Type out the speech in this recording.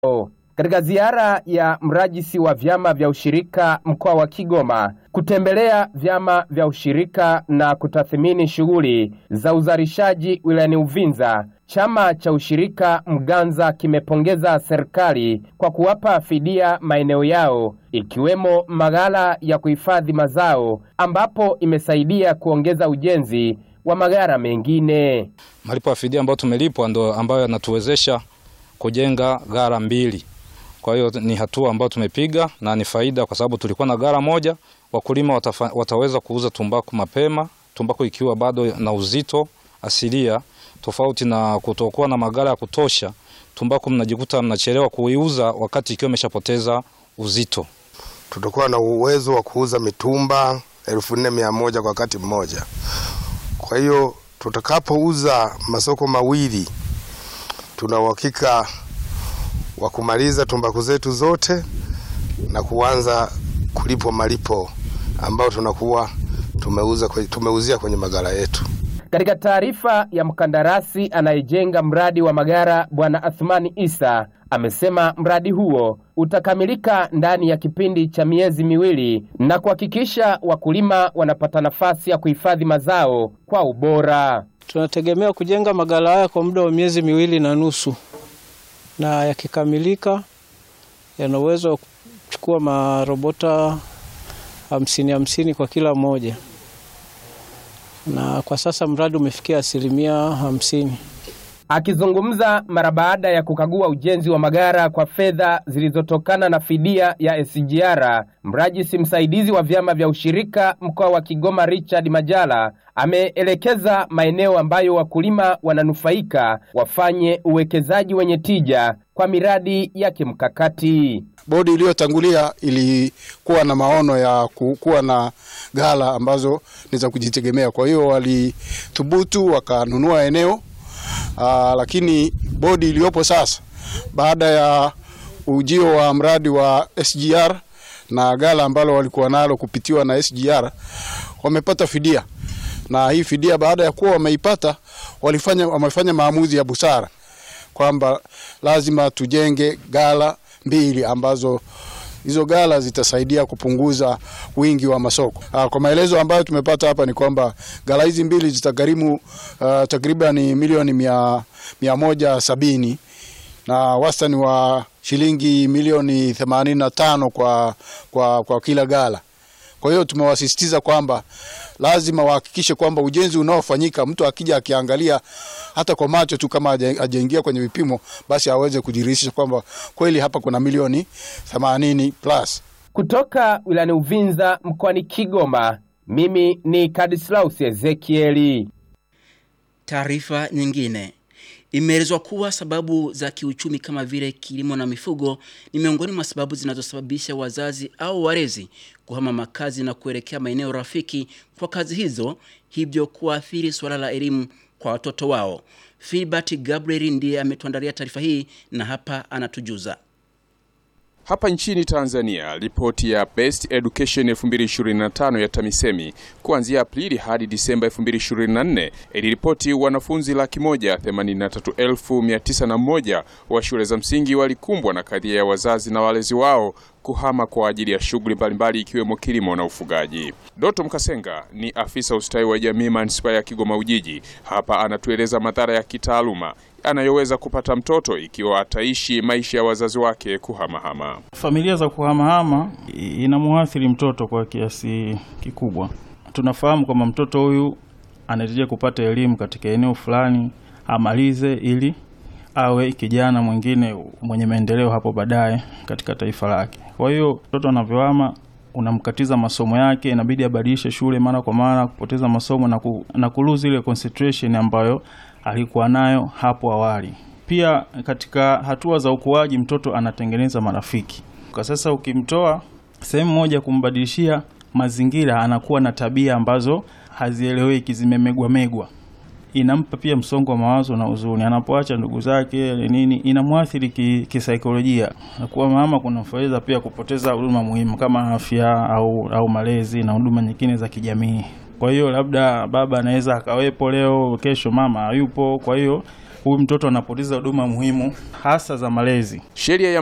Katika ziara ya mrajisi wa vyama vya ushirika mkoa wa Kigoma kutembelea vyama vya ushirika na kutathmini shughuli za uzalishaji wilayani Uvinza, chama cha ushirika Mganza kimepongeza serikali kwa kuwapa fidia maeneo yao ikiwemo maghala ya kuhifadhi mazao ambapo imesaidia kuongeza ujenzi wa maghala mengine. Malipo ya fidia ambayo tumelipwa ndo ambayo yanatuwezesha kujenga ghala mbili. Kwa hiyo ni hatua ambayo tumepiga na ni faida, kwa sababu tulikuwa na ghala moja, wakulima watafa, wataweza kuuza tumbaku mapema, tumbaku ikiwa bado na uzito asilia, tofauti na kutokuwa na maghala ya kutosha. Tumbaku mnajikuta mnachelewa kuiuza wakati ikiwa imeshapoteza uzito. Tutakuwa na uwezo wa kuuza mitumba elfu nne mia moja kwa wakati mmoja. Kwa hiyo tutakapouza masoko mawili, tuna uhakika wa kumaliza tumbaku zetu zote na kuanza kulipwa malipo ambayo tunakuwa tumeuza tumeuzia kwenye maghala yetu. Katika taarifa ya mkandarasi anayejenga mradi wa magara Bwana Athmani Isa amesema mradi huo utakamilika ndani ya kipindi cha miezi miwili na kuhakikisha wakulima wanapata nafasi ya kuhifadhi mazao kwa ubora. Tunategemea kujenga maghala haya kwa muda wa miezi miwili na nusu, na yakikamilika yana uwezo wa kuchukua marobota hamsini hamsini kwa kila moja na kwa sasa mradi umefikia asilimia hamsini. Akizungumza mara baada ya kukagua ujenzi wa magara kwa fedha zilizotokana na fidia ya SGR, mrajisi msaidizi wa vyama vya ushirika mkoa wa Kigoma Richard Majala ameelekeza maeneo ambayo wakulima wananufaika wafanye uwekezaji wenye tija kwa miradi ya kimkakati. Bodi iliyotangulia ilikuwa na maono ya kuwa na ghala ambazo ni za kujitegemea, kwa hiyo walithubutu wakanunua eneo aa, lakini bodi iliyopo sasa baada ya ujio wa mradi wa SGR na ghala ambalo walikuwa nalo kupitiwa na SGR wamepata fidia, na hii fidia baada ya kuwa wameipata walifanya, wamefanya maamuzi ya busara kwamba lazima tujenge ghala mbili ambazo hizo ghala zitasaidia kupunguza wingi wa masoko. Aa, kwa maelezo ambayo tumepata hapa ni kwamba ghala hizi mbili zitagharimu uh, takriban milioni mia, mia moja sabini na wastani wa shilingi milioni themanini na tano kwa, kwa, kwa kila ghala. Kwa hiyo tumewasisitiza kwamba lazima wahakikishe kwamba ujenzi unaofanyika mtu akija akiangalia hata kwa macho tu kama hajaingia kwenye vipimo, basi aweze kujiridhisha kwamba kweli hapa kuna milioni 80 plus. Kutoka wilayani Uvinza mkoani Kigoma, mimi ni Kadislaus Ezekieli. Taarifa nyingine Imeelezwa kuwa sababu za kiuchumi kama vile kilimo na mifugo ni miongoni mwa sababu zinazosababisha wazazi au walezi kuhama makazi na kuelekea maeneo rafiki kwa kazi hizo, hivyo kuathiri suala la elimu kwa watoto wao. Filbert Gabriel ndiye ametuandalia taarifa hii na hapa anatujuza. Hapa nchini Tanzania, ripoti ya Best Education 2025 ya TAMISEMI kuanzia Aprili hadi Disemba 2024 iliripoti wanafunzi laki moja themanini na tatu elfu mia tisa na moja wa shule za msingi walikumbwa na kadhia ya wazazi na walezi wao kuhama kwa ajili ya shughuli mbalimbali ikiwemo kilimo na ufugaji. Doto Mkasenga ni afisa ustawi wa jamii manispaa ya Kigoma Ujiji. Hapa anatueleza madhara ya kitaaluma anayoweza kupata mtoto ikiwa ataishi maisha ya wazazi wake kuhamahama. Familia za kuhamahama inamuathiri mtoto kwa kiasi kikubwa. Tunafahamu kwamba mtoto huyu anahitajia kupata elimu katika eneo fulani, amalize ili awe kijana mwingine mwenye maendeleo hapo baadaye katika taifa lake. Kwa hiyo mtoto anavyohama unamkatiza masomo yake, inabidi abadilishe shule mara kwa mara, kupoteza masomo na, ku, na kuluzi ile concentration ambayo alikuwa nayo hapo awali. Pia katika hatua za ukuaji mtoto anatengeneza marafiki. Kwa sasa ukimtoa sehemu moja kumbadilishia mazingira, anakuwa na tabia ambazo hazieleweki, zimemegwa megwa inampa pia msongo wa mawazo na huzuni. Anapoacha ndugu zake nini, inamwathiri kisaikolojia ki na kuwa mama kunamfaweza pia kupoteza huduma muhimu kama afya au, au malezi na huduma nyingine za kijamii. Kwa hiyo labda baba anaweza akawepo leo, kesho mama hayupo. Kwa hiyo huyu mtoto anapoteza huduma muhimu hasa za malezi. Sheria ya